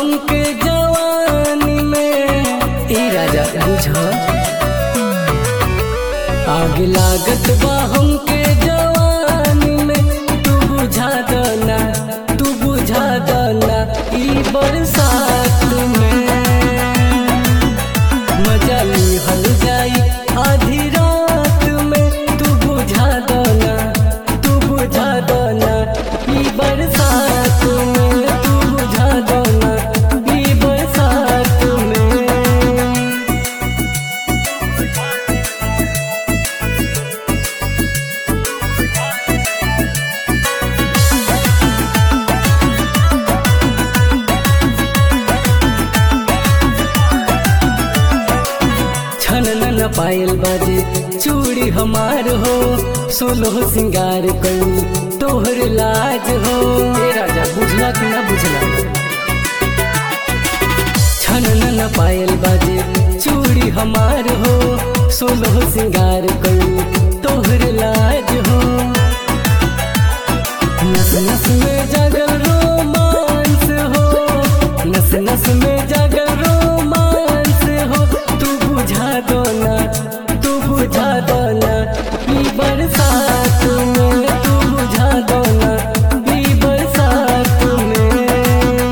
हमके जवानी में ई राजा बुझ आग लागत बा हमके जवानी में तू बुझा दना तू बुझा दना ई बरसात में मजा लिहल जाई आधी रात में तू बुझा दना तू बुझा दना ई बरसात में तू बुझा दना ई बरसात में छन न पायल बाजे चूड़ी हमार हो सोलो सिंगार कई तोहर लाज हो ए राजा बुझला कि ना बुझला छन न पायल बाजे चूड़ी हमार हो सोलो सिंगार कई तोहर लाज हो नस नस में जागल रोमांस हो नस नस में जागल रोमांस हो तू बुझा दो ना तू बुझा दो ना ई बरसात में तू बुझा दो ना ई बरसात में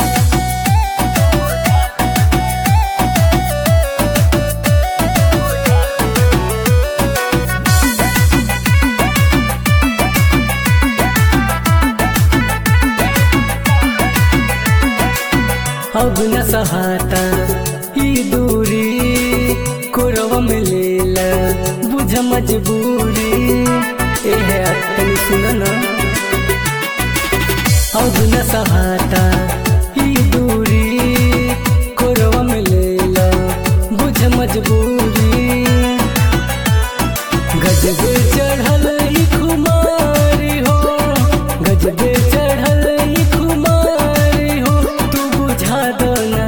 अब न सहाता ई दूरी कोरवा में लेला बुझ मजबूरी ए है तनी सुन ना अब न सहाता ई दूरी कोरवा में लेला बुझ मजबूरी गजबे चढ़ल ई खुमारी हो गजबे चढ़ल ई खुमारी हो तू बुझा दो ना